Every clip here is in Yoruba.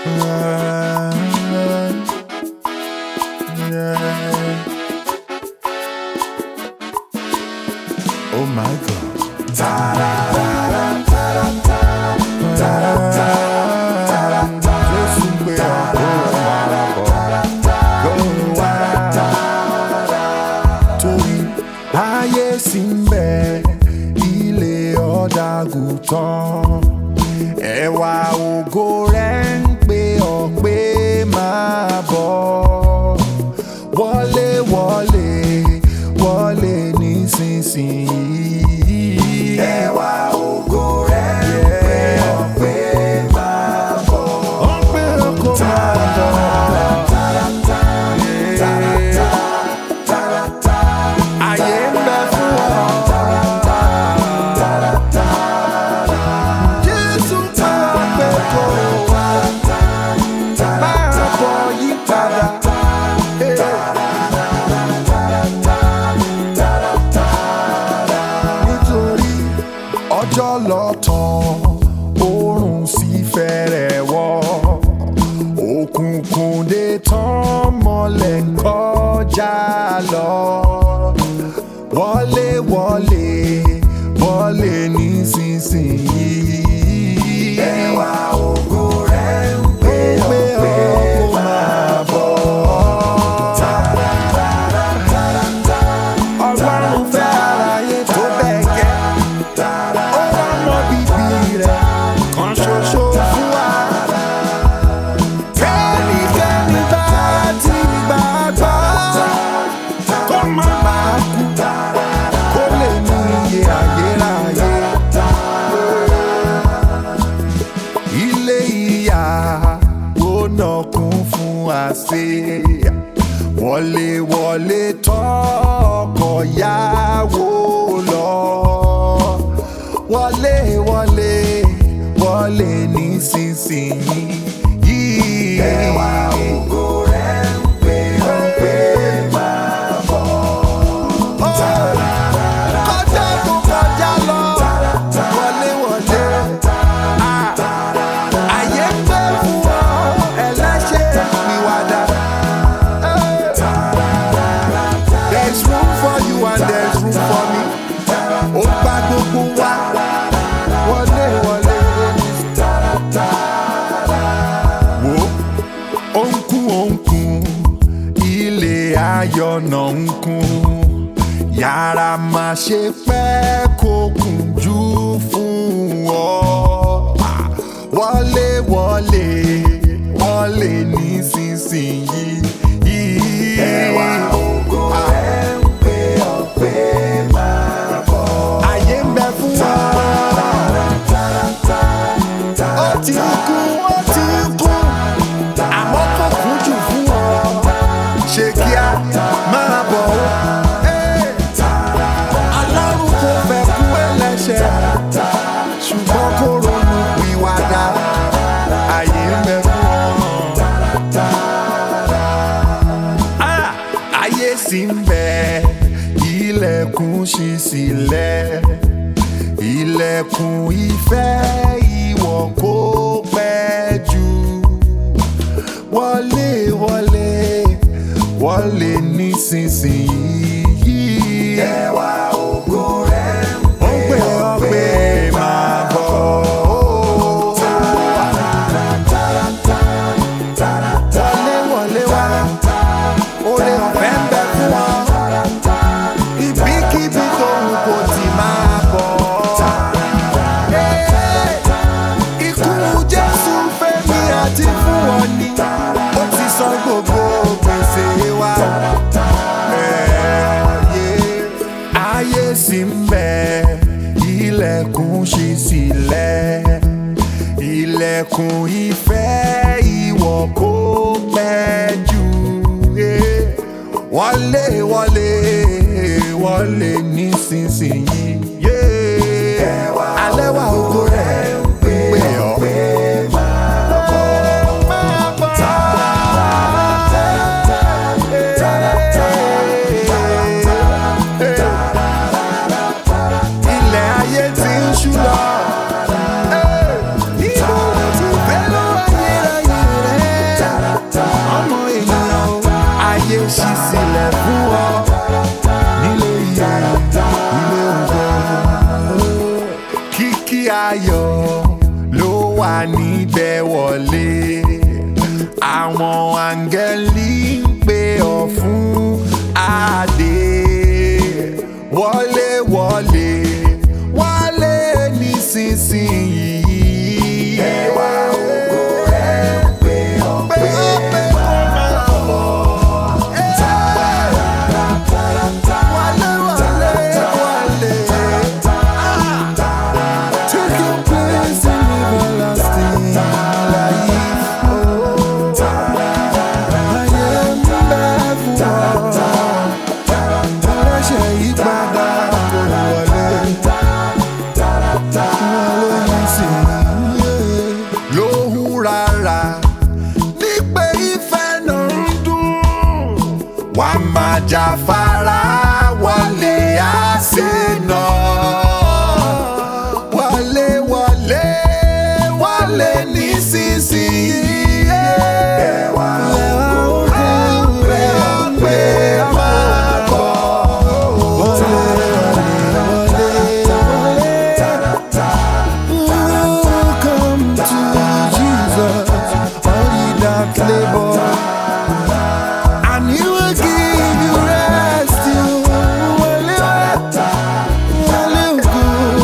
Oh my God. Jésù pé ọkọ máa bọ̀ kó wá. Torí ayé sì ń bẹ ilé ọ̀dàgùtàn. Ẹ̀wà ògo rẹ̀ ń pè ọ́ pé máa bọ̀. Wọlé wọlé wọlé nísinsìnyí. Ẹ̀wà ògo rẹ̀ ń pè ọ́ pé máa bọ̀. Ó ń pè ọ́ kó máa bọ̀. Ayé ń bẹ fún ọ. Jésù máa pẹ́ kó wá. Máa bọ̀ yí padà. Nítorí ọjọ́ lọ tán, oòrùn sì fẹ́rẹ̀ wọ̀. Òkùnkùn dé tán mọ́lẹ̀ ń kọjá lọ. Wọlé wọlé wọlé nísinsìnyí. Ẹwà ògo rẹ̀ ń pè ọ́ pé kó máa bọ̀. Ọlọ́run fẹ́ aráyé tó bẹ́ẹ̀ gẹ́. Ó wá mọ bíbí rẹ̀ kan ṣoṣo fún wa. Kẹ́nikẹ́ni bá ti gbàgbọ́, kó má bàa kú, kó lè ní iye ayérayé. Ilé ìyàwó náà kún fún àsè. Wọlé wọlé tọkọ yàwó lọ. Wọlé wọlé wọlé nísinsìnyí. Ẹwà ògo rẹ̀ ń pè ọ́ pé máa bọ̀. Kọjá tó kọjá lọ. Wọlé wọlé. Àyè ń bẹ fún ọ ẹlẹ́ṣẹ̀ ìwàdà. There's room for you and there's room for me. Ó gba gbogbo wa. Wọlé wọlé. Wo ó ń kún ó ń kún. Ilé ayọ̀ náà ń kún. Yàrá máa ṣe pẹ́ kó kún jù fún ọ. Ah, Wọlé wọlé wọlé nísinsìnyí. Ẹwà ògo rẹ̀ ń pè ọ́ pé máa bọ̀. Ayé ń bẹ fún wa. Ó ti kú, ó ti kú. Àmọ́ kò kún jù fún ọ. Ṣé kíá máa bọ̀ ó? Ẹ́, Ọlọ́run kò fẹ́ kú ẹlẹ́ṣẹ̀. Ṣùgbọ́n kò ronú pìwàdà. Ayé ń bẹ fún ọ. Ah, ayé sì ń bẹ ilẹ̀kùn ṣí sílẹ̀ ilẹ̀kùn ìfẹ́ ìwọ kò pẹ́ jù wọlé wọlé wọlé nísinsìnyí. ẹwà ògo rẹ̀ ń pè ọ́ pé máa bọ̀. wọlé wọlé wá oore ọ̀fẹ́ ń bẹ fún ọ. Ibikíbi tó wù kó ti máa bọ̀. Ikú Jésù fẹ́mi àti fún ọ ní. Ó ti san gbogbo gbèsè wa. Ẹ̀ẹ́yẹ ayé sì ń bẹ, ilẹ̀kùn ṣí sílẹ̀. Ilẹ̀kùn ìfẹ́ ìwọ kò pẹ́ jù. Yeah wọlé wọlé wọlé nísinsìnyí. Yeah. alẹ́ wa ògo rẹ̀ ń pè ọ́. Máa bọ̀. Ilẹ̀ ayé ti ń ṣú lọ. Ìbò ti fẹ́ lọ́wọ́ ayérayé òkìkí ayọ̀ ló wà níbẹ̀ wọlé àwọn áńgẹ́lì ń pè ọ́ fún adé wọlé wọlé wọlé nísinsìnyí. ẹwà ògo rẹ̀ ń pè ọ́ pé kó máa bọ̀. Wálé, wálé, wálé. Take your place in everlasting life. Oh, ayé ń bẹ fún ọ. Ẹlẹ́ṣẹ̀ yí padà kó wọlé. Wọlé nísìnyí. Lóhùn rárá nípe ìfẹ́ náà ń dùn. Wà á máa jáfara wọlé àṣẹ náà. Wọlé wọlé wọlé nísinsìnyí. Ẹ̀wà òkú rẹ̀ pé máa bọ̀. Wọlé wọlé wọlé. Welcome to Jesus, all ye that labor. And he will give you rest. You wale wale ogo,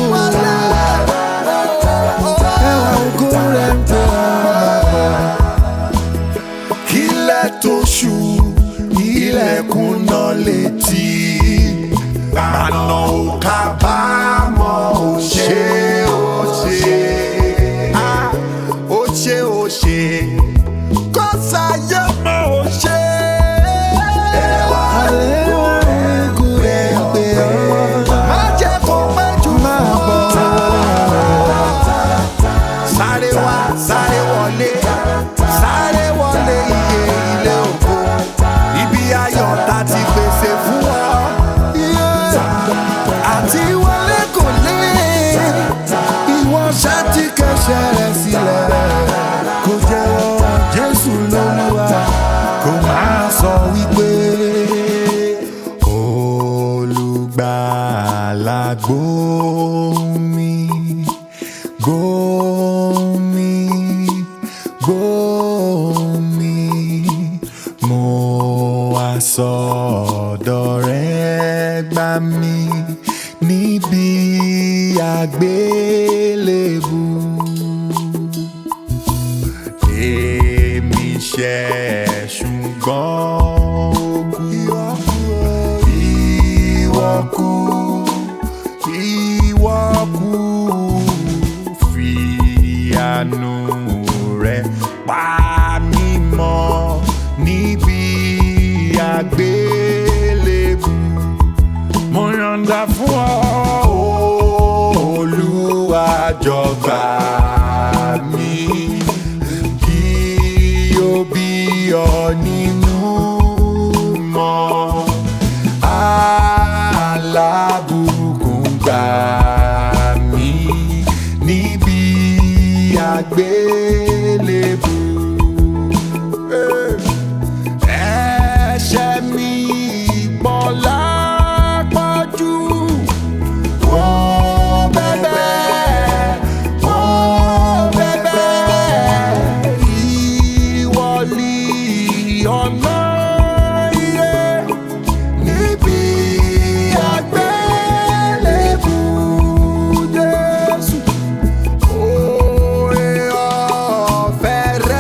ẹwà ogo rẹ̀ ń pè ọ́. Kílẹ̀ tó ṣú, ilẹ̀kùn náà létí. Àná ò kábàámọ̀ ò ṣe ó ṣe. Ah, Ó ṣe ó ṣe. Kọ́sáyé mọ̀ ó ṣe. Ẹ̀wà ogo rẹ̀ ń pè ọ́. Má jẹ́ kó pẹ́ jù máa bọ̀. Sáré wá, sáré wọlé, sáré wọlé iye ilé ògo. Ibi ayọ̀ ta ti pèsè fún ọ. Àti wọlé kò lé, ìwọ ṣáàtì kẹsẹ̀ rẹ̀ sílẹ̀. Kò jẹ́wọ́ Jésù lólúwa, kò máa sọ wípé. Olùgbàlà gbóhùn mi, gbóhùn mi, gbóhùn mi. Mo wá sọ̀dọ̀ rẹ̀ gbà mí níbi àgbélébù. Èmi ṣẹ̀ ṣùgbọ́n ó kú. Ìwọ kú, ìwọ kú, fi àánú rẹ̀ pa mí mọ́ níbi àgbélébù. Mo yọ̀ǹda fún ọ, Olúwa jọ̀gbà mi kí o bí ọ nínú mọ́ alábùkún gbà mí níbi àgbélébù. Ẹ̀ṣẹ̀ mi pọ̀ lápọ̀jù. Wọ́n bẹ̀bẹ̀, wọ́n bẹ̀bẹ̀. Ìwọlì ọ̀nà iye níbi àgbélébù Jésù. Oore ọ̀fẹ́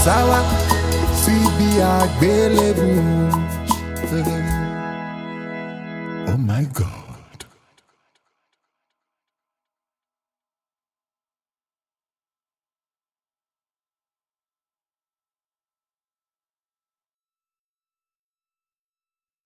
sáwá síbi àgbélébù. Oh my God.